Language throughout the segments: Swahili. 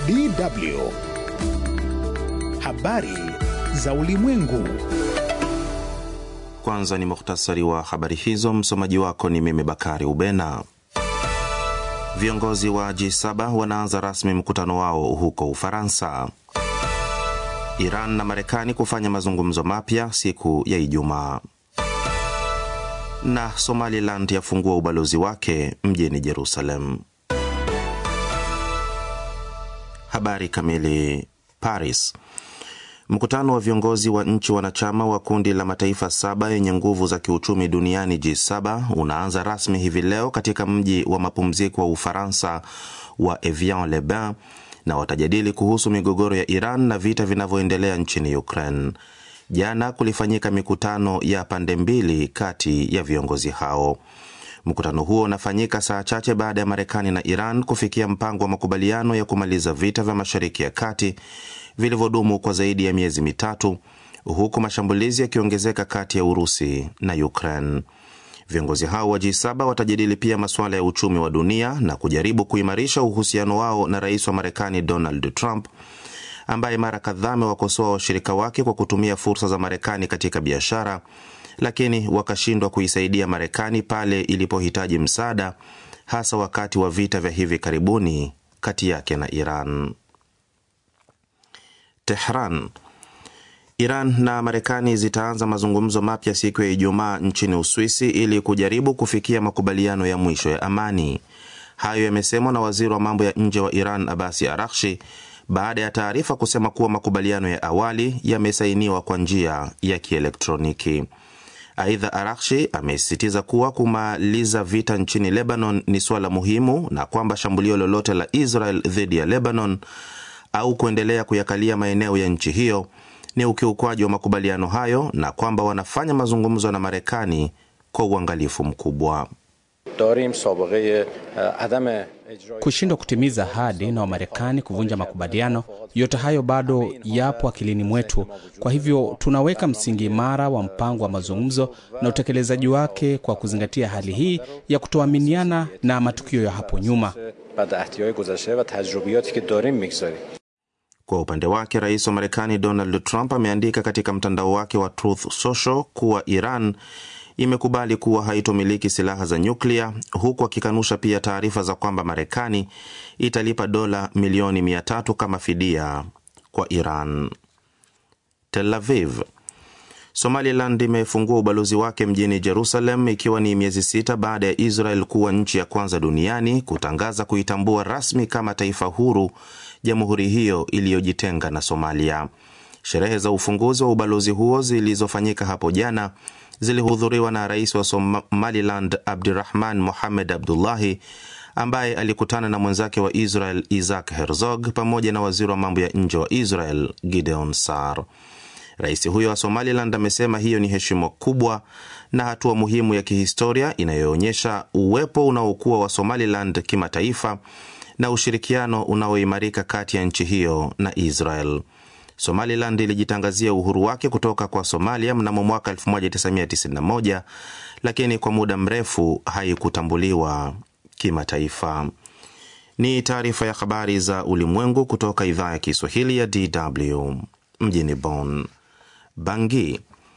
DW habari za ulimwengu. Kwanza ni muhtasari wa habari hizo. Msomaji wako ni mimi Bakari Ubena. Viongozi wa G7 wanaanza rasmi mkutano wao huko Ufaransa. Iran na Marekani kufanya mazungumzo mapya siku ya Ijumaa. Na Somaliland yafungua ubalozi wake mjini Jerusalem. Habari kamili. Paris. Mkutano wa viongozi wa nchi wanachama wa kundi la mataifa saba yenye nguvu za kiuchumi duniani G7 unaanza rasmi hivi leo katika mji wa mapumziko wa Ufaransa wa Evian-les-Bains na watajadili kuhusu migogoro ya Iran na vita vinavyoendelea nchini Ukraine. Jana kulifanyika mikutano ya pande mbili kati ya viongozi hao. Mkutano huo unafanyika saa chache baada ya Marekani na Iran kufikia mpango wa makubaliano ya kumaliza vita vya Mashariki ya Kati vilivyodumu kwa zaidi ya miezi mitatu, huku mashambulizi yakiongezeka kati ya Urusi na Ukraine. Viongozi hao wa G7 watajadili pia masuala ya uchumi wa dunia na kujaribu kuimarisha uhusiano wao na rais wa Marekani Donald Trump ambaye mara kadhaa amewakosoa washirika wake kwa kutumia fursa za Marekani katika biashara, lakini wakashindwa kuisaidia Marekani pale ilipohitaji msaada, hasa wakati wa vita vya hivi karibuni kati yake na Iran. Tehran. Iran na Marekani zitaanza mazungumzo mapya siku ya Ijumaa nchini Uswisi ili kujaribu kufikia makubaliano ya mwisho ya amani. Hayo yamesemwa na waziri wa mambo ya nje wa Iran Abasi Arakshi baada ya taarifa kusema kuwa makubaliano ya awali yamesainiwa kwa njia ya kielektroniki. Aidha, Arakshi amesisitiza kuwa kumaliza vita nchini Lebanon ni suala muhimu na kwamba shambulio lolote la Israel dhidi ya Lebanon au kuendelea kuyakalia maeneo ya nchi hiyo ni ukiukwaji wa makubaliano hayo na kwamba wanafanya mazungumzo na Marekani kwa uangalifu mkubwa. Kushindwa kutimiza ahadi na Wamarekani kuvunja makubaliano, yote hayo bado yapo akilini mwetu. Kwa hivyo tunaweka msingi imara wa mpango wa mazungumzo na utekelezaji wake kwa kuzingatia hali hii ya kutoaminiana na matukio ya hapo nyuma. Kwa upande wake rais wa Marekani Donald Trump ameandika katika mtandao wake wa Truth Social kuwa Iran imekubali kuwa haitomiliki silaha za nyuklia, huku akikanusha pia taarifa za kwamba Marekani italipa dola milioni mia tatu kama fidia kwa Iran. Tel Aviv. Somaliland imefungua ubalozi wake mjini Jerusalem ikiwa ni miezi sita baada ya Israel kuwa nchi ya kwanza duniani kutangaza kuitambua rasmi kama taifa huru jamhuri hiyo iliyojitenga na Somalia. Sherehe za ufunguzi wa ubalozi huo zilizofanyika hapo jana zilihudhuriwa na rais wa Somaliland Abdirahman Mohamed Abdullahi ambaye alikutana na mwenzake wa Israel Isaac Herzog pamoja na waziri wa mambo ya nje wa Israel Gideon Sar. Rais huyo wa Somaliland amesema hiyo ni heshima kubwa na hatua muhimu ya kihistoria inayoonyesha uwepo unaokuwa wa Somaliland kimataifa na ushirikiano unaoimarika kati ya nchi hiyo na Israel. Somaliland ilijitangazia uhuru wake kutoka kwa Somalia mnamo mwaka 1991 lakini kwa muda mrefu haikutambuliwa kimataifa. Ni taarifa ya habari za ulimwengu kutoka idhaa ya Kiswahili ya DW mjini Bonn. Bangi.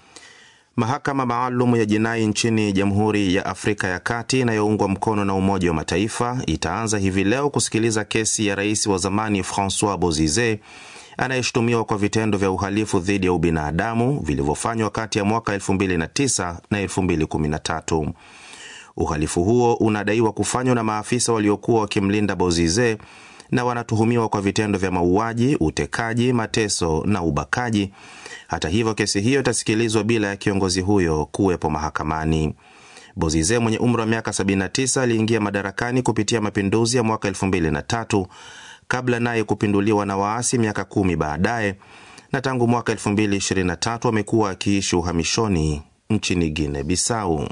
Mahakama maalum ya jinai nchini Jamhuri ya Afrika ya Kati inayoungwa mkono na Umoja wa Mataifa itaanza hivi leo kusikiliza kesi ya rais wa zamani Francois Bozize anayeshutumiwa kwa vitendo vya uhalifu dhidi ya ubinadamu vilivyofanywa kati ya mwaka 2009 na 2013. Uhalifu huo unadaiwa kufanywa na maafisa waliokuwa wakimlinda Bozize na wanatuhumiwa kwa vitendo vya mauaji, utekaji, mateso na ubakaji. Hata hivyo, kesi hiyo itasikilizwa bila ya kiongozi huyo kuwepo mahakamani. Bozize mwenye umri wa miaka 79 aliingia madarakani kupitia mapinduzi ya mwaka 2003 kabla naye kupinduliwa na waasi miaka kumi baadaye, na tangu mwaka 2023 amekuwa akiishi uhamishoni nchini Guinea Bissau.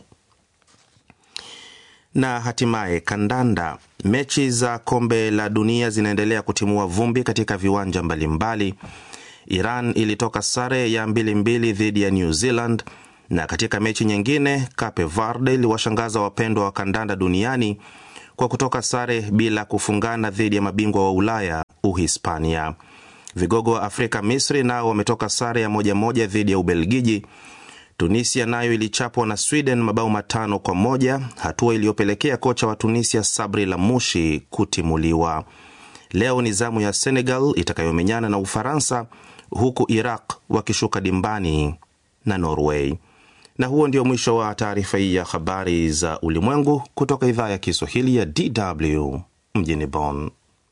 Na hatimaye kandanda. Mechi za kombe la dunia zinaendelea kutimua vumbi katika viwanja mbalimbali. Iran ilitoka sare ya mbili mbili dhidi ya New Zealand, na katika mechi nyingine Cape Verde iliwashangaza wapendwa wa kandanda duniani kwa kutoka sare bila kufungana dhidi ya mabingwa wa Ulaya Uhispania. Vigogo wa Afrika, Misri nao wametoka sare ya moja moja dhidi ya Ubelgiji. Tunisia nayo ilichapwa na Sweden mabao matano kwa moja, hatua iliyopelekea kocha wa Tunisia Sabri Lamushi kutimuliwa. Leo ni zamu ya Senegal itakayomenyana na Ufaransa, huku Iraq wakishuka dimbani na Norway. Na huo ndio mwisho wa taarifa hii ya habari za ulimwengu kutoka idhaa ya Kiswahili ya DW mjini Bonn.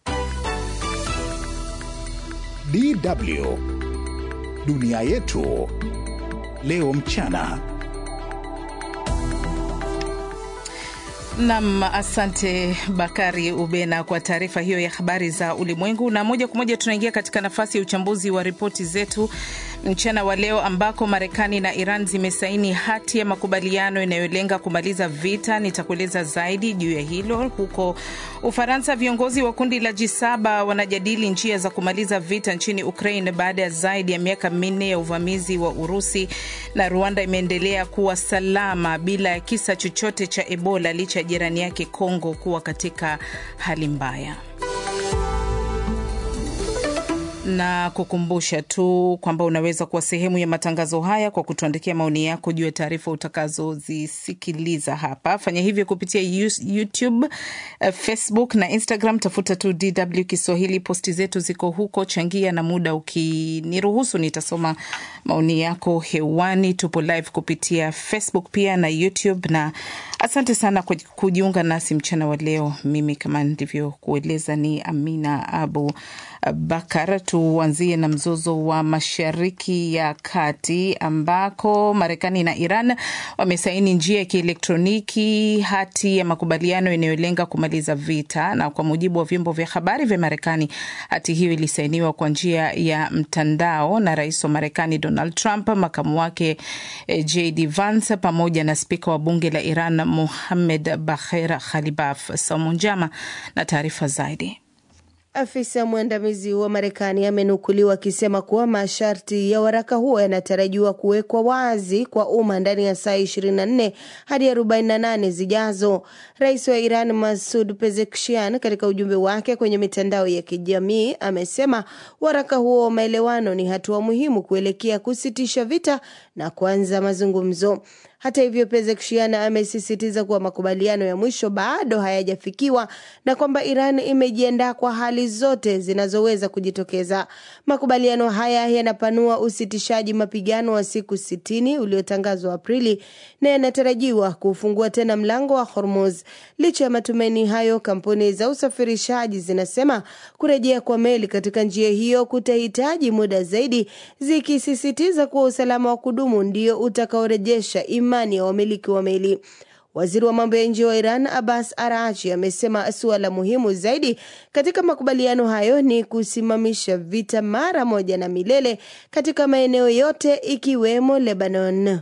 DW dunia yetu leo mchana. Nam, asante Bakari Ubena kwa taarifa hiyo ya habari za ulimwengu. Na moja kwa moja tunaingia katika nafasi ya uchambuzi wa ripoti zetu mchana wa leo, ambako Marekani na Iran zimesaini hati ya makubaliano inayolenga kumaliza vita. Nitakueleza zaidi juu ya hilo. Huko Ufaransa, viongozi wa kundi la G7 wanajadili njia za kumaliza vita nchini Ukraine baada ya zaidi ya miaka minne ya uvamizi wa Urusi, na Rwanda imeendelea kuwa salama bila ya kisa chochote cha Ebola licha ya jirani yake Kongo kuwa katika hali mbaya na kukumbusha tu kwamba unaweza kuwa sehemu ya matangazo haya kwa kutuandikia maoni yako juu ya taarifa utakazozisikiliza hapa. Fanya hivyo kupitia YouTube, Facebook na Instagram. Tafuta tu DW Kiswahili, posti zetu ziko huko. Changia na muda ukiniruhusu, nitasoma maoni yako hewani. Tupo live kupitia Facebook pia na YouTube, na asante sana kwa kujiunga nasi mchana wa leo. Mimi kama ndivyokueleza ni Amina Abu Bakar. Tuanzie na mzozo wa Mashariki ya Kati ambako Marekani na Iran wamesaini njia ya kielektroniki hati ya makubaliano inayolenga kumaliza vita, na kwa mujibu wa vyombo vya habari vya Marekani, hati hiyo ilisainiwa kwa njia ya mtandao na rais wa Marekani Donald Trump, makamu wake JD Vance pamoja na spika wa bunge la Iran Mohammed Bagher Khalibaf. Saumu Njama na taarifa zaidi. Afisa mwandamizi wa Marekani amenukuliwa akisema kuwa masharti ya waraka huo yanatarajiwa kuwekwa wazi kwa umma ndani ya saa 24 hadi 48 zijazo. Rais wa Iran Masud Pezeshkian, katika ujumbe wake kwenye mitandao ya kijamii, amesema waraka huo wa maelewano ni hatua muhimu kuelekea kusitisha vita na kuanza mazungumzo. Hata hivyo, Pezeshkian amesisitiza kuwa makubaliano ya mwisho bado hayajafikiwa na kwamba Iran imejiandaa kwa hali zote zinazoweza kujitokeza. Makubaliano haya yanapanua usitishaji mapigano wa siku sitini uliotangazwa Aprili na yanatarajiwa kufungua tena mlango wa Hormuz. Licha ya matumaini hayo, kampuni za usafirishaji zinasema kurejea kwa meli katika njia hiyo kutahitaji muda zaidi, zikisisitiza kuwa usalama wa kudumu ndio utakaorejesha imani ya wamiliki wa meli. Waziri wa mambo ya nje wa Iran Abbas Arachi amesema suala muhimu zaidi katika makubaliano hayo ni kusimamisha vita mara moja na milele katika maeneo yote ikiwemo Lebanon.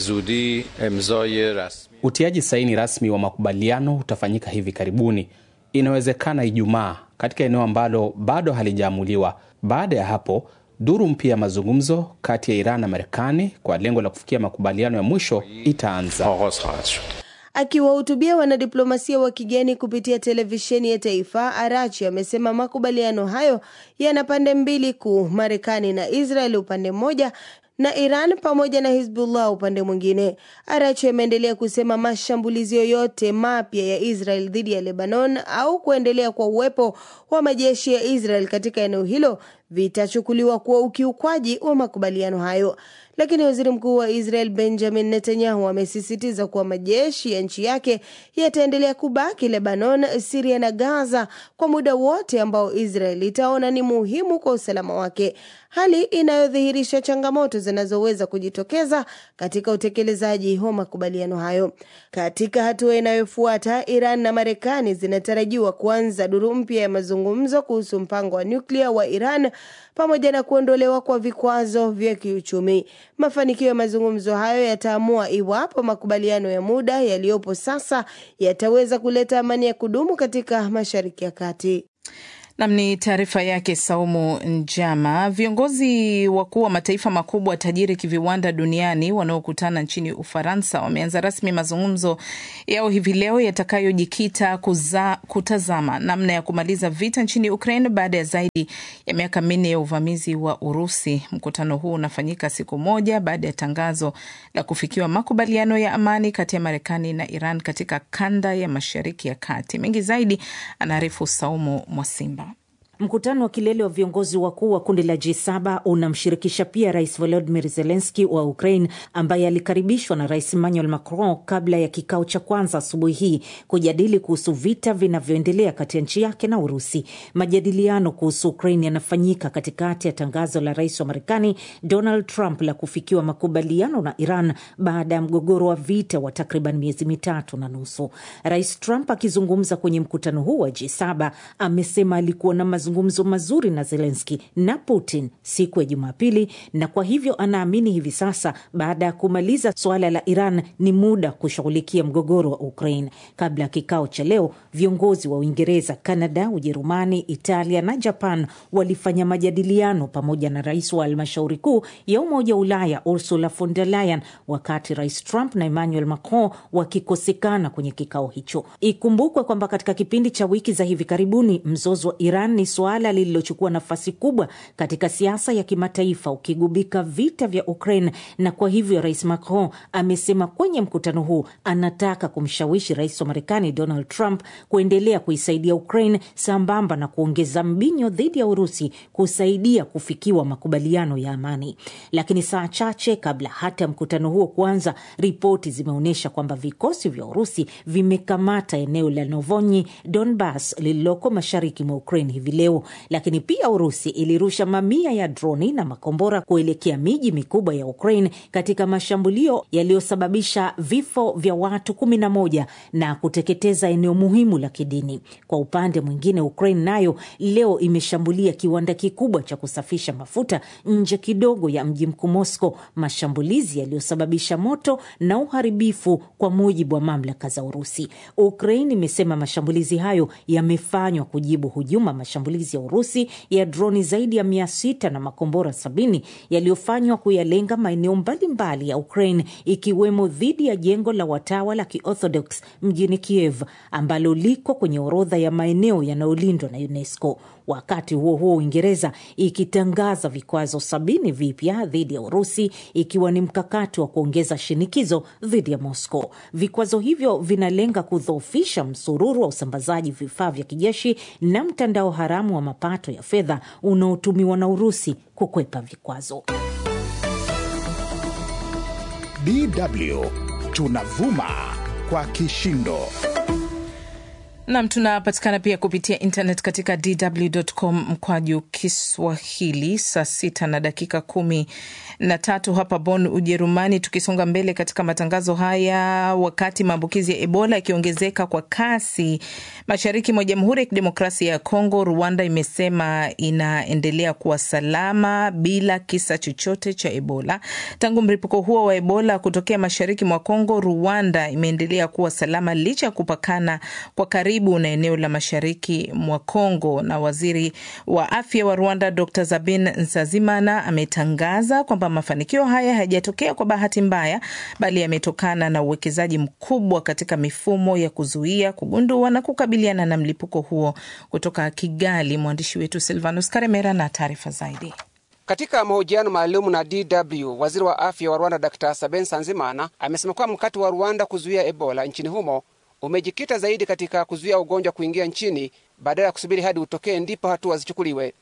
Utiaji saini rasmi wa makubaliano utafanyika hivi karibuni, inawezekana Ijumaa, katika eneo ambalo bado halijaamuliwa. Baada ya hapo duru mpya ya mazungumzo kati ya Iran na Marekani kwa lengo la kufikia makubaliano ya mwisho itaanza. Akiwahutubia wanadiplomasia wa kigeni kupitia televisheni ya taifa, Arachi amesema makubaliano hayo yana pande mbili kuu, Marekani na Israel upande mmoja na Iran pamoja na Hizbullah upande mwingine. Arachi ameendelea kusema mashambulizi yoyote mapya ya Israel dhidi ya Lebanon au kuendelea kwa uwepo wa majeshi ya Israel katika eneo hilo vitachukuliwa kuwa ukiukwaji wa makubaliano hayo. Lakini waziri mkuu wa Israel Benjamin Netanyahu amesisitiza kuwa majeshi ya nchi yake yataendelea kubaki Lebanon, Siria na Gaza kwa muda wote ambao Israel itaona ni muhimu kwa usalama wake, hali inayodhihirisha changamoto zinazoweza kujitokeza katika utekelezaji wa makubaliano hayo. Katika hatua inayofuata, Iran na Marekani zinatarajiwa kuanza duru mpya ya mazungumzo kuhusu mpango wa nyuklia wa Iran pamoja na kuondolewa kwa vikwazo vya kiuchumi. Mafanikio ya mazungumzo hayo yataamua iwapo makubaliano ya muda yaliyopo sasa yataweza kuleta amani ya kudumu katika Mashariki ya Kati. Nam ni taarifa yake Saumu Njama. Viongozi wakuu wa mataifa makubwa tajiri kiviwanda duniani wanaokutana nchini Ufaransa wameanza rasmi mazungumzo yao hivi leo yatakayojikita kutazama namna ya kumaliza vita nchini Ukraine baada ya zaidi ya miaka minne ya uvamizi wa Urusi. Mkutano huu unafanyika siku moja baada ya tangazo la kufikiwa makubaliano ya amani kati ya Marekani na Iran katika kanda ya Mashariki ya Kati. Mengi zaidi anaarifu Saumu Mwasimba. Mkutano wa kilele wa viongozi wakuu wa kundi la G7 unamshirikisha pia Rais Volodymyr Zelensky wa Ukraine ambaye alikaribishwa na Rais Emmanuel Macron kabla ya kikao cha kwanza asubuhi hii kujadili kuhusu vita vinavyoendelea kati ya nchi yake na Urusi. Majadiliano kuhusu Ukraine yanafanyika katikati ya tangazo la rais wa Marekani Donald Trump la kufikiwa makubaliano na Iran baada ya mgogoro wa vita wa takriban miezi mitatu na nusu. Rais Trump akizungumza kwenye mkutano huu wa G7 amesema alikuwa na mazungumzo mazuri na Zelenski na Putin siku ya Jumapili, na kwa hivyo anaamini hivi sasa baada ya kumaliza suala la Iran ni muda kushughulikia mgogoro wa Ukraine. Kabla ya kikao cha leo, viongozi wa Uingereza, Kanada, Ujerumani, Italia na Japan walifanya majadiliano pamoja na rais wa halmashauri kuu ya Umoja wa Ulaya Ursula von der Leyen, wakati Rais Trump na Emmanuel Macron wakikosekana kwenye kikao hicho. Ikumbukwe kwamba katika kipindi cha wiki za hivi karibuni mzozo wa Iran ni suala lililochukua nafasi kubwa katika siasa ya kimataifa ukigubika vita vya Ukraine, na kwa hivyo Rais Macron amesema kwenye mkutano huu anataka kumshawishi rais wa Marekani Donald Trump kuendelea kuisaidia Ukraine sambamba na kuongeza mbinyo dhidi ya Urusi kusaidia kufikiwa makubaliano ya amani. Lakini saa chache kabla hata ya mkutano huo kuanza, ripoti zimeonyesha kwamba vikosi vya Urusi vimekamata eneo la Novonyi Donbas lililoko mashariki mwa Ukraine hivi leo. Lakini pia Urusi ilirusha mamia ya droni na makombora kuelekea miji mikubwa ya Ukraine katika mashambulio yaliyosababisha vifo vya watu kumi na moja na kuteketeza eneo muhimu la kidini. Kwa upande mwingine, Ukraine nayo leo imeshambulia kiwanda kikubwa cha kusafisha mafuta nje kidogo ya mji mkuu Moscow, mashambulizi yaliyosababisha moto na uharibifu, kwa mujibu wa mamlaka za Urusi. Ukraine imesema mashambulizi hayo yamefanywa kujibu hujuma mashambulizi ya Urusi ya droni zaidi ya mia sita na makombora sabini yaliyofanywa kuyalenga maeneo mbalimbali ya Ukraine ikiwemo dhidi ya jengo la watawa la Kiorthodox mjini Kiev ambalo liko kwenye orodha ya maeneo yanayolindwa na UNESCO. Wakati huo huo, Uingereza ikitangaza vikwazo sabini vipya dhidi ya Urusi ikiwa ni mkakati wa kuongeza shinikizo dhidi ya Moscow. Vikwazo hivyo vinalenga kudhoofisha msururu wa usambazaji vifaa vya kijeshi na mtandao haramu wa mapato ya fedha unaotumiwa na Urusi kukwepa vikwazo. DW tunavuma kwa kishindo. Nam, tunapatikana pia kupitia internet katika dw.com mkwaju Kiswahili. Saa sita na dakika kumi na tatu hapa Bonn, Ujerumani. Tukisonga mbele katika matangazo haya, wakati maambukizi ya Ebola yakiongezeka kwa kasi mashariki mwa Jamhuri ya Kidemokrasia ya Kongo, Rwanda imesema inaendelea kuwa salama bila kisa chochote cha Ebola. Tangu mlipuko huo wa Ebola kutokea mashariki mwa Kongo, Rwanda imeendelea kuwa salama licha ya kupakana kwa karibu na eneo la mashariki mwa Kongo. Na waziri wa afya wa Rwanda Dr Sabin Nsazimana ametangaza kwamba mafanikio haya hayajatokea kwa bahati mbaya, bali yametokana na uwekezaji mkubwa katika mifumo ya kuzuia, kugundua na kukabiliana na mlipuko huo. Kutoka Kigali, mwandishi wetu Silvanus Karemera na taarifa zaidi. Katika mahojiano maalum na DW, waziri wa afya wa Rwanda Dr Sabin Nsanzimana amesema kuwa mkakati wa Rwanda kuzuia Ebola nchini humo umejikita zaidi katika kuzuia ugonjwa kuingia nchini badala ya kusubiri hadi utokee ndipo hatua zichukuliwe.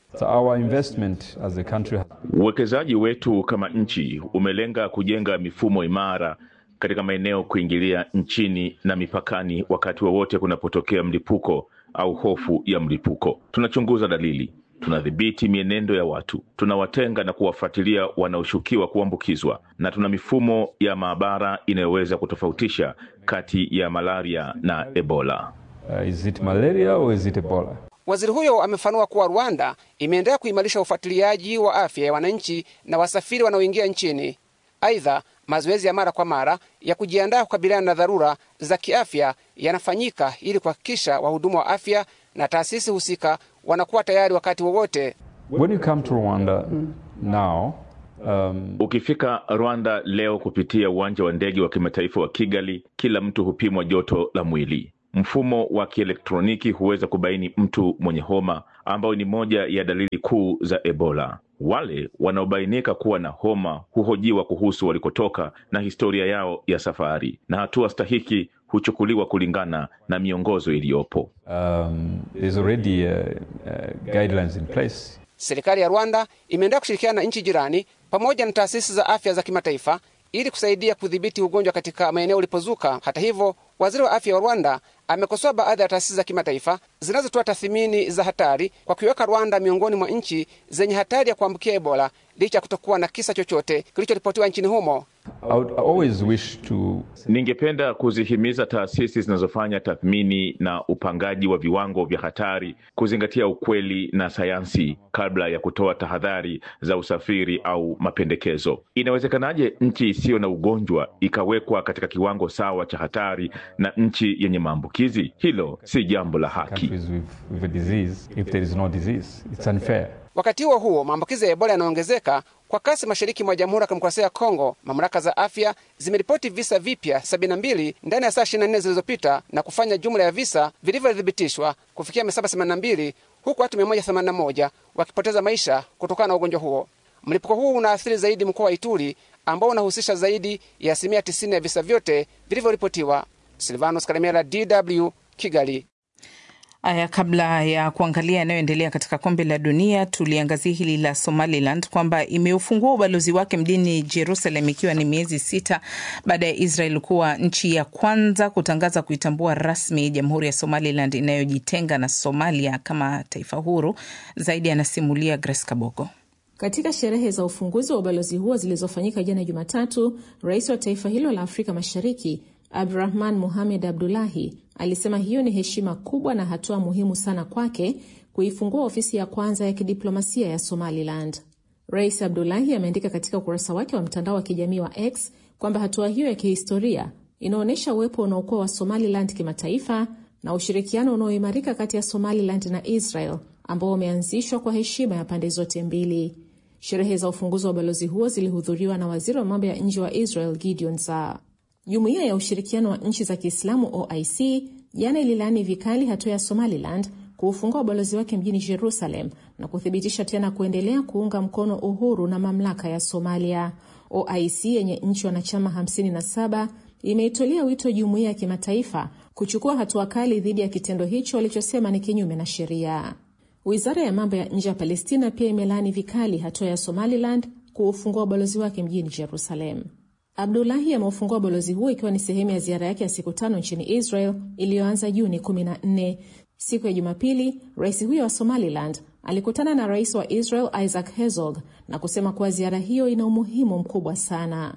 Uwekezaji wetu kama nchi umelenga kujenga mifumo imara katika maeneo kuingilia nchini na mipakani wakati wowote wa kunapotokea mlipuko au hofu ya mlipuko. Tunachunguza dalili, tunadhibiti mienendo ya watu, tunawatenga na kuwafuatilia wanaoshukiwa kuambukizwa, na tuna mifumo ya maabara inayoweza kutofautisha kati ya malaria na Ebola. Uh, is it malaria or is it Ebola? Waziri huyo amefanua kuwa Rwanda imeendelea kuimarisha ufuatiliaji wa afya ya wananchi na wasafiri wanaoingia nchini. Aidha, mazoezi ya mara kwa mara ya kujiandaa kukabiliana na dharura za kiafya yanafanyika ili kuhakikisha wahudumu wa afya na taasisi husika wanakuwa tayari wakati wowote. When you come to Rwanda now, um, Ukifika Rwanda leo kupitia uwanja wa ndege wa kimataifa wa Kigali, kila mtu hupimwa joto la mwili. Mfumo wa kielektroniki huweza kubaini mtu mwenye homa, ambayo ni moja ya dalili kuu za Ebola. Wale wanaobainika kuwa na homa huhojiwa kuhusu walikotoka na historia yao ya safari, na hatua stahiki huchukuliwa kulingana na miongozo iliyopo. um, there's already uh, uh, guidelines in place. Serikali ya Rwanda imeendelea kushirikiana na nchi jirani pamoja na taasisi za afya za kimataifa ili kusaidia kudhibiti ugonjwa katika maeneo ulipozuka. Hata hivyo, waziri wa afya wa Rwanda amekosoa baadhi ya taasisi za kimataifa zinazotoa tathmini za hatari kwa kuiweka Rwanda miongoni mwa nchi zenye hatari ya kuambukia Ebola licha ya kutokuwa na kisa chochote kilichoripotiwa nchini humo. I would always wish to Ningependa kuzihimiza taasisi zinazofanya tathmini na upangaji wa viwango vya hatari kuzingatia ukweli na sayansi kabla ya kutoa tahadhari za usafiri au mapendekezo. Inawezekanaje nchi isiyo na ugonjwa ikawekwa katika kiwango sawa cha hatari na nchi yenye maambukizi? Hilo si jambo la haki. countries with, with a disease if there is no disease. It's unfair. Wakati huo huo, maambukizi ya Ebola yanaongezeka kwa kasi mashariki mwa Jamhuri ya Kidemokrasia ya Kongo. Mamlaka za afya zimeripoti visa vipya 72 ndani ya saa 24 zilizopita na kufanya jumla ya visa vilivyothibitishwa kufikia 782 huku watu 181 wakipoteza maisha kutokana na ugonjwa huo. Mlipuko huu unaathiri zaidi mkoa wa Ituri ambao unahusisha zaidi ya asilimia 90 ya visa vyote vilivyoripotiwa. Silvanos Karemera, DW, Kigali. Aya, kabla ya kuangalia yanayoendelea katika kombe la dunia, tuliangazia hili la Somaliland kwamba imeufungua ubalozi wake mjini Jerusalem ikiwa ni miezi sita baada ya Israel kuwa nchi ya kwanza kutangaza kuitambua rasmi jamhuri ya Somaliland inayojitenga na Somalia kama taifa huru. Zaidi anasimulia Grace Kabogo. Katika sherehe za ufunguzi wa ubalozi huo zilizofanyika jana Jumatatu, rais wa taifa hilo la Afrika Mashariki Abdurahman Mohamed Abdulahi alisema hiyo ni heshima kubwa na hatua muhimu sana kwake kuifungua ofisi ya kwanza ya kidiplomasia ya Somaliland. Rais Abdulahi ameandika katika ukurasa wake wa mtandao wa kijamii wa X kwamba hatua hiyo ya kihistoria inaonyesha uwepo unaokuwa wa Somaliland kimataifa na ushirikiano unaoimarika kati ya Somaliland na Israel ambao umeanzishwa kwa heshima ya pande zote mbili. Sherehe za ufunguzi wa ubalozi huo zilihudhuriwa na waziri wa mambo ya nje wa Israel Gideon Saar. Jumuiya ya ushirikiano wa nchi za Kiislamu OIC jana ililaani vikali hatua ya Somaliland kuufungua ubalozi wake mjini Jerusalem na kuthibitisha tena kuendelea kuunga mkono uhuru na mamlaka ya Somalia. OIC yenye nchi wanachama 57 imeitolea wito jumuiya ya kimataifa kuchukua hatua kali dhidi ya kitendo hicho walichosema ni kinyume na sheria. Wizara ya mambo ya nje ya Palestina pia imelaani vikali hatua ya Somaliland kuufungua ubalozi wake mjini Jerusalem. Abdulahi ameufungua ubalozi huo ikiwa ni sehemu ya ziara yake ya siku tano nchini Israel iliyoanza Juni 14. Siku ya Jumapili, rais huyo wa Somaliland alikutana na rais wa Israel Isaac Herzog na kusema kuwa ziara hiyo ina umuhimu mkubwa sana.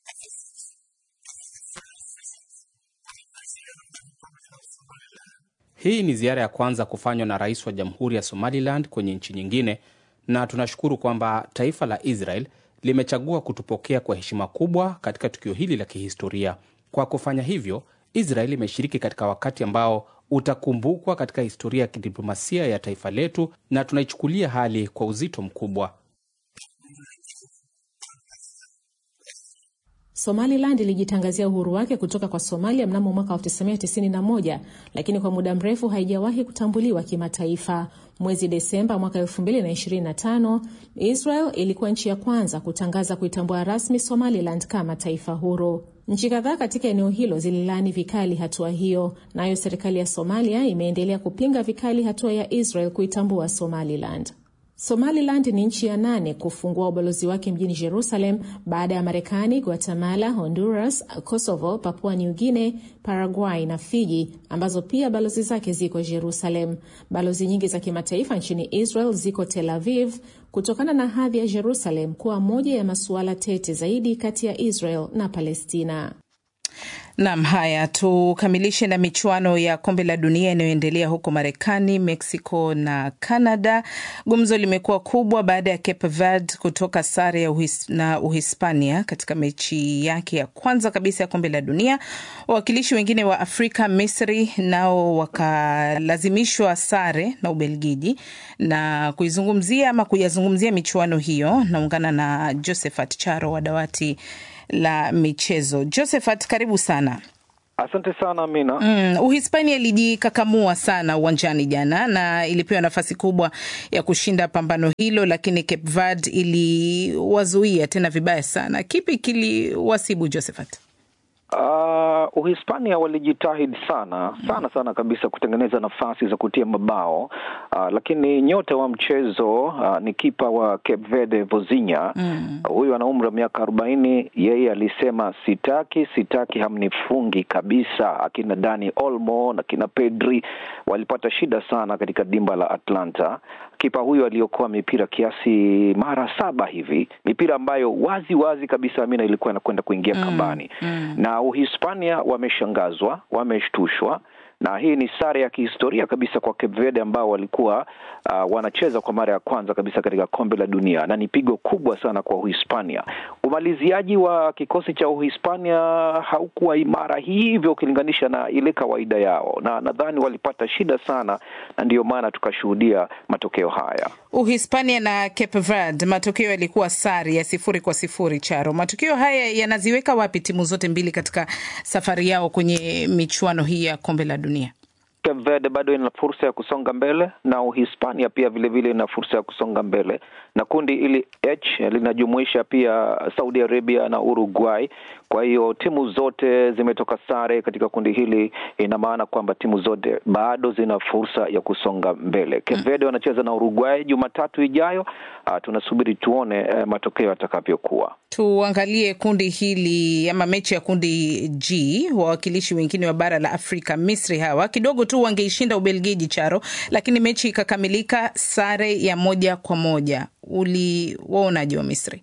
Hii ni ziara ya kwanza kufanywa na rais wa jamhuri ya Somaliland kwenye nchi nyingine, na tunashukuru kwamba taifa la Israel limechagua kutupokea kwa heshima kubwa katika tukio hili la kihistoria. Kwa kufanya hivyo, Israel imeshiriki katika wakati ambao utakumbukwa katika historia ya kidiplomasia ya taifa letu, na tunaichukulia hali kwa uzito mkubwa. Somaliland ilijitangazia uhuru wake kutoka kwa Somalia mnamo mwaka 1991 lakini kwa muda mrefu haijawahi kutambuliwa kimataifa. Mwezi Desemba mwaka 2025, Israel ilikuwa nchi ya kwanza kutangaza kuitambua rasmi Somaliland kama taifa huru. Nchi kadhaa katika eneo hilo zililaani vikali hatua hiyo, nayo serikali ya Somalia imeendelea kupinga vikali hatua ya Israel kuitambua Somaliland. Somaliland ni nchi ya nane kufungua ubalozi wake mjini Jerusalem baada ya Marekani, Guatemala, Honduras, Kosovo, Papua New Guinea, Paraguay na Fiji ambazo pia balozi zake ziko Jerusalem. Balozi nyingi za kimataifa nchini Israel ziko Tel Aviv kutokana na hadhi ya Jerusalem kuwa moja ya masuala tete zaidi kati ya Israel na Palestina. Nam, haya tukamilishe na michuano ya kombe la dunia inayoendelea huko Marekani, Mexico na Canada. Gumzo limekuwa kubwa baada ya Cape Verde kutoka sare ya uhis, na Uhispania katika mechi yake ya kwanza kabisa ya kombe la dunia. Wawakilishi wengine wa Afrika, Misri, nao wakalazimishwa sare na Ubelgiji. Na kuizungumzia ama kuyazungumzia michuano hiyo, naungana na Josephat Charo wa dawati la michezo. Josephat, karibu sana. Asante sana Amina. Mm, Uhispania ilijikakamua sana uwanjani jana na ilipewa nafasi kubwa ya kushinda pambano hilo, lakini Cape Verde iliwazuia tena vibaya sana. Kipi kiliwasibu Josephat? Uh, Uhispania walijitahidi sana sana sana kabisa kutengeneza nafasi za kutia mabao uh, lakini nyota wa mchezo uh, ni kipa wa Cape Verde Vozinha mm. Huyu ana umri wa miaka arobaini. Yeye alisema sitaki, sitaki, hamnifungi kabisa. Akina Dani Olmo na kina Pedri walipata shida sana katika dimba la Atlanta. Kipa huyu aliokoa mipira kiasi mara saba hivi, mipira ambayo wazi wazi kabisa Amina ilikuwa inakwenda kuingia mm. kambani mm. na Uhispania wameshangazwa, wameshtushwa na hii ni sare ya kihistoria kabisa kwa Cape Verde ambao walikuwa uh, wanacheza kwa mara ya kwanza kabisa katika kombe la dunia, na ni pigo kubwa sana kwa Uhispania. Umaliziaji wa kikosi cha Uhispania haukuwa imara hivyo ukilinganisha na ile kawaida yao, na nadhani walipata shida sana, na ndiyo maana tukashuhudia matokeo haya. Uhispania na Cape Verde, matokeo yalikuwa sare ya sifuri kwa sifuri. Charo, matokeo haya yanaziweka wapi timu zote mbili katika safari yao kwenye michuano hii ya kombe la dunia? Cape Verde bado ina fursa ya kusonga mbele na Uhispania pia vilevile ina fursa ya kusonga mbele, na kundi hili H linajumuisha pia Saudi Arabia na Uruguay. Kwa hiyo timu zote zimetoka sare katika kundi hili, ina maana kwamba timu zote bado zina fursa ya kusonga mbele. Cape Verde wanacheza na Uruguay Jumatatu ijayo. Uh, tunasubiri tuone uh, matokeo yatakavyokuwa. Tuangalie kundi hili ama mechi ya kundi G. Wawakilishi wengine wa bara la Afrika, Misri, hawa kidogo tu wangeishinda Ubelgiji, Charo, lakini mechi ikakamilika sare ya moja kwa moja. Uliwaonaje wa Misri?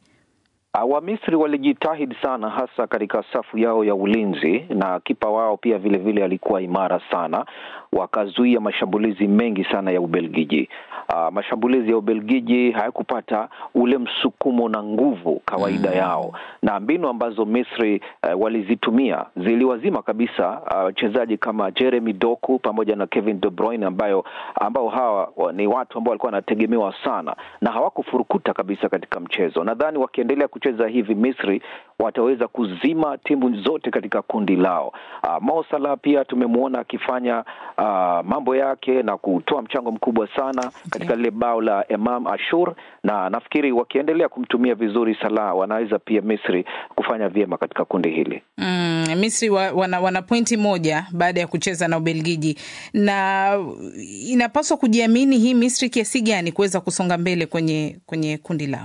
Wamisri walijitahidi sana hasa katika safu yao ya ulinzi na kipa wao pia vilevile vile alikuwa imara sana, wakazuia mashambulizi mengi sana ya Ubelgiji. Uh, mashambulizi ya Ubelgiji hayakupata ule msukumo na nguvu kawaida mm. yao, na mbinu ambazo Misri uh, walizitumia ziliwazima kabisa wachezaji uh, kama Jeremy Doku pamoja na Kevin De Bruyne ambayo ambao hawa ni watu ambao walikuwa wanategemewa sana na hawakufurukuta kabisa katika mchezo. Nadhani wakiendelea kucheza hivi Misri wataweza kuzima timu zote katika kundi lao. Uh, Mo Salah pia tumemwona akifanya uh, mambo yake na kutoa mchango mkubwa sana katika lile bao la Imam Ashur, na nafikiri wakiendelea kumtumia vizuri Salah wanaweza pia Misri kufanya vyema katika kundi hili. Mm, Misri wa, wana, wana pointi moja baada ya kucheza na Ubelgiji, na inapaswa kujiamini hii Misri kiasi gani kuweza kusonga mbele kwenye kwenye kundi lao.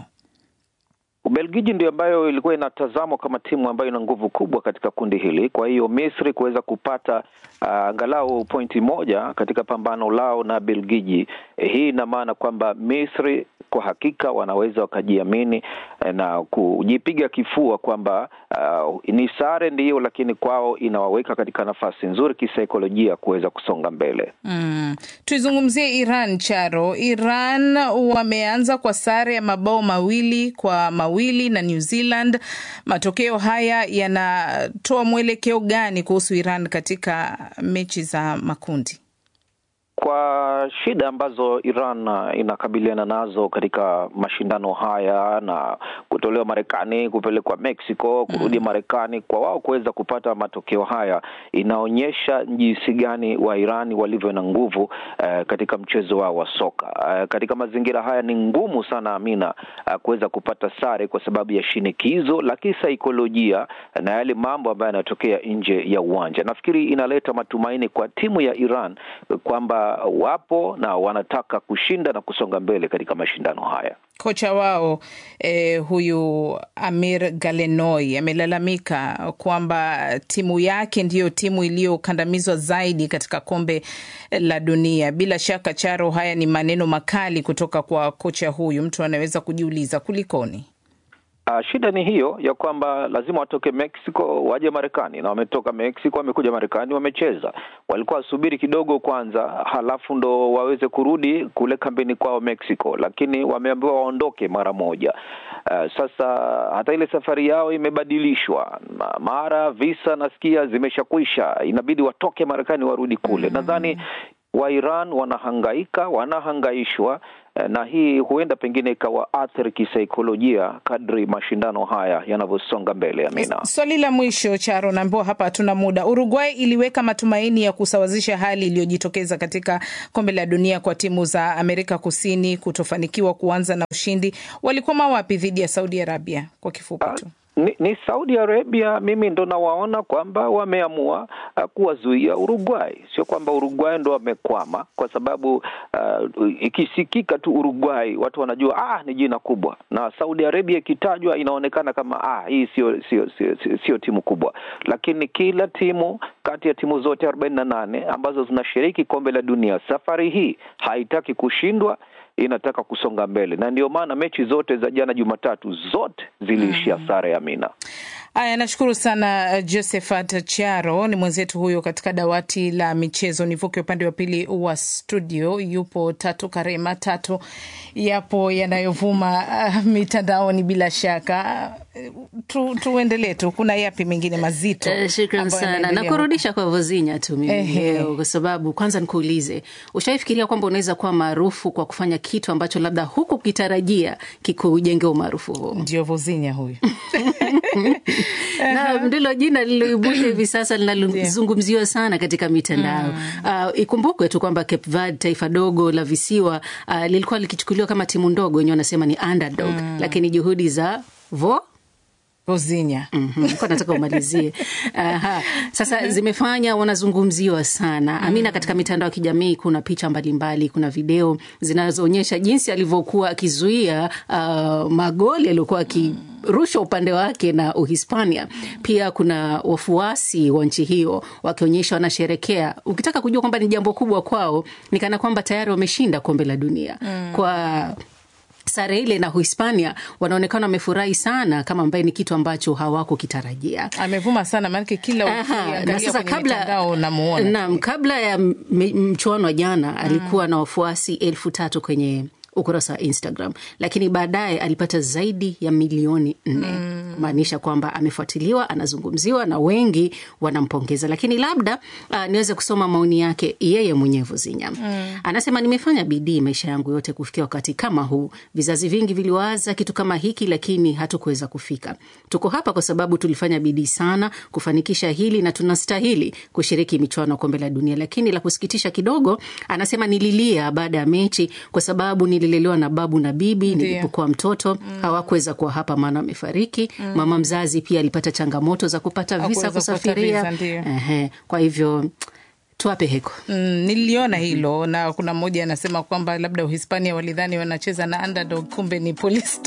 Ubelgiji ndio ambayo ilikuwa inatazamwa kama timu ambayo ina nguvu kubwa katika kundi hili. Kwa hiyo Misri kuweza kupata angalau uh, pointi moja katika pambano lao na Belgiji, eh, hii ina maana kwamba Misri kwa hakika wanaweza wakajiamini na kujipiga kifua kwamba uh, ni sare ndiyo, lakini kwao inawaweka katika nafasi nzuri kisaikolojia kuweza kusonga mbele. Mm. Tuizungumzie Iran Charo. Iran wameanza kwa sare ya mabao mawili kwa mawili na New Zealand. Matokeo haya yanatoa mwelekeo gani kuhusu Iran katika mechi za makundi? Kwa shida ambazo Iran inakabiliana nazo katika mashindano haya na kutolewa Marekani, kupelekwa Mexico, kurudi Marekani, kwa wao kuweza kupata matokeo haya inaonyesha jinsi gani wa Iran walivyo na nguvu eh, katika mchezo wao wa soka. Eh, katika mazingira haya ni ngumu sana Amina, eh, kuweza kupata sare kwa sababu ya shinikizo la kisaikolojia na yale mambo ambayo yanatokea nje ya uwanja. Nafikiri inaleta matumaini kwa timu ya Iran kwamba wapo na wanataka kushinda na kusonga mbele katika mashindano haya. Kocha wao eh, huyu Amir Galenoi amelalamika kwamba timu yake ndiyo timu iliyokandamizwa zaidi katika kombe la dunia. Bila shaka, Charo, haya ni maneno makali kutoka kwa kocha huyu. Mtu anaweza kujiuliza kulikoni? Uh, shida ni hiyo ya kwamba lazima watoke Mexico waje Marekani, na wametoka Mexico wamekuja Marekani wamecheza. Walikuwa wasubiri kidogo kwanza, halafu ndo waweze kurudi kule kambini kwao Mexico, lakini wameambiwa waondoke mara moja. Uh, sasa hata ile safari yao imebadilishwa, mara visa nasikia zimeshakwisha, inabidi watoke Marekani warudi kule. Nadhani wa Iran wanahangaika, wanahangaishwa na hii huenda pengine ikawaathiri kisaikolojia kadri mashindano haya yanavyosonga mbele. Amina, swali la mwisho Charo, naambiwa hapa hatuna muda. Uruguay iliweka matumaini ya kusawazisha hali iliyojitokeza katika kombe la dunia kwa timu za Amerika Kusini kutofanikiwa kuanza na ushindi. Walikwama wapi dhidi ya Saudi Arabia? Kwa kifupi tu. Ni, ni Saudi Arabia, mimi ndo nawaona kwamba wameamua uh, kuwazuia Uruguay. Sio kwamba Uruguay ndo wamekwama, kwa sababu uh, ikisikika tu Uruguay watu wanajua ah, ni jina kubwa, na Saudi Arabia ikitajwa inaonekana kama ah, hii sio sio sio, sio timu kubwa, lakini kila timu kati ya timu zote arobaini na nane ambazo zinashiriki kombe la dunia safari hii haitaki kushindwa inataka kusonga mbele na ndio maana mechi zote za jana Jumatatu zote ziliishia mm. sare ya Mina. Aya, nashukuru sana Josephat Charo, ni mwenzetu huyo katika dawati la michezo. Nivuke upande wa pili wa studio, yupo Tatu Karema. Tatu, yapo yanayovuma uh, mitandaoni bila shaka tu, tuendelee tu, kuna yapi mengine mazito? Uh, shukran sana na kurudisha kwa Vozinya tu mimi leo, kwa sababu kwanza nikuulize, ushaifikiria kwamba unaweza kuwa maarufu kwa kufanya kitu ambacho labda huku kitarajia kikujenge umaarufu huo? Ndio Vozinya huyu na ndilo jina lililoibuka hivi sasa linalozungumziwa sana katika mitandao mm. Uh, ikumbukwe tu kwamba Cape Verde, taifa dogo la visiwa uh, lilikuwa likichukuliwa kama timu ndogo, wenyewe wanasema ni underdog mm. lakini juhudi za vo Vozinya mm -hmm. nataka umalizie. Aha. Sasa zimefanya wanazungumziwa sana Amina. Katika mitandao ya kijamii kuna picha mbalimbali, kuna video zinazoonyesha jinsi alivyokuwa akizuia uh, magoli aliyokuwa akirushwa upande wake na Uhispania. Pia kuna wafuasi wa nchi hiyo wakionyesha wanasherekea. Ukitaka kujua kwamba ni jambo kubwa kwao, ni kana kwamba tayari wameshinda kombe la dunia mm. kwa sare ile na Uhispania wanaonekana wamefurahi sana, kama ambaye ni kitu ambacho hawakukitarajia. Amevuma sana maanake kila na sasa kabla, naam, kabla ya mchuano wa jana mm. alikuwa na wafuasi elfu tatu kwenye ukurasa wa Instagram, lakini baadaye alipata zaidi ya milioni nne kumaanisha mm. kwamba amefuatiliwa, anazungumziwa na wengi wanampongeza. Lakini labda uh, niweze kusoma maoni yake yeye mwenyewe Vuzinya mm. anasema, nimefanya bidii maisha yangu yote kufikia wakati kama huu. Vizazi vingi viliwaza kitu kama hiki, lakini hatukuweza kufika. Tuko hapa kwa sababu tulifanya bidii sana kufanikisha hili na tunastahili kushiriki michuano ya kombe la dunia. Lakini la kusikitisha kidogo, anasema nililia baada ya mechi kwa sababu nililelewa na babu na bibi nilipokuwa mtoto mm. hawakuweza kuwa hapa maana wamefariki. mm. Mama mzazi pia alipata changamoto za kupata visa kusafiria. Ehe, kwa hivyo tuwape heko. Mm, niliona hilo na kuna mmoja anasema kwamba labda Uhispania walidhani wanacheza na underdog, kumbe ni Police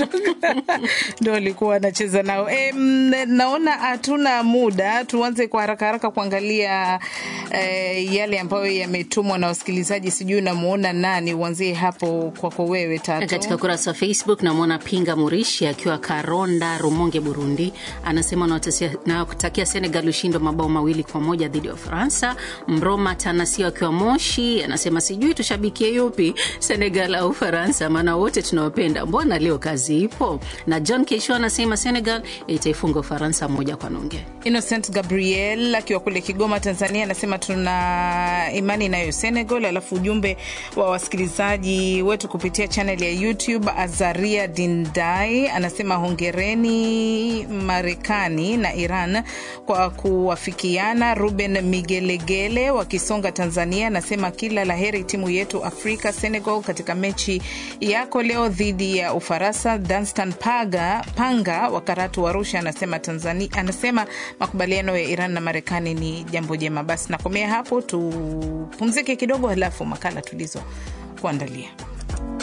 ndo walikuwa wanacheza nao. E, naona hatuna muda, tuanze kwa haraka haraka kuangalia e, yale ambayo yametumwa na wasikilizaji. Sijui unamwona nani, uanzie hapo kwako wewe Tatu. Katika ukurasa wa Facebook namwona Pinga Murishi akiwa Karonda, Rumonge, Burundi, anasema nawatakia Senegal ushindi wa mabao mawili kwa moja dhidi ya Ufaransa. Mroma Tanasio akiwa Moshi anasema sijui tushabikie yupi, Senegal au Ufaransa, maana wote tunawapenda, mbona leo kazi ipo. Na John Kesho anasema Senegal itaifunga Ufaransa moja kwa nunge. Innocent Gabriel akiwa kule Kigoma, Tanzania anasema tuna imani nayo Senegal. Alafu ujumbe wa wasikilizaji wetu kupitia channel ya YouTube, Azaria Dindai anasema hongereni Marekani na Iran kwa kuwafikiana. Ruben Migelegele wa Kisonga, Tanzania anasema kila laheri timu yetu Afrika Senegal katika mechi yako leo dhidi ya Ufaransa. Danstan Paga, Panga wa Karatu wa Arusha anasema Tanzania, anasema makubaliano ya Iran na Marekani ni jambo jema. Basi nakomea hapo, tupumzike kidogo, halafu makala tulizo kuandalia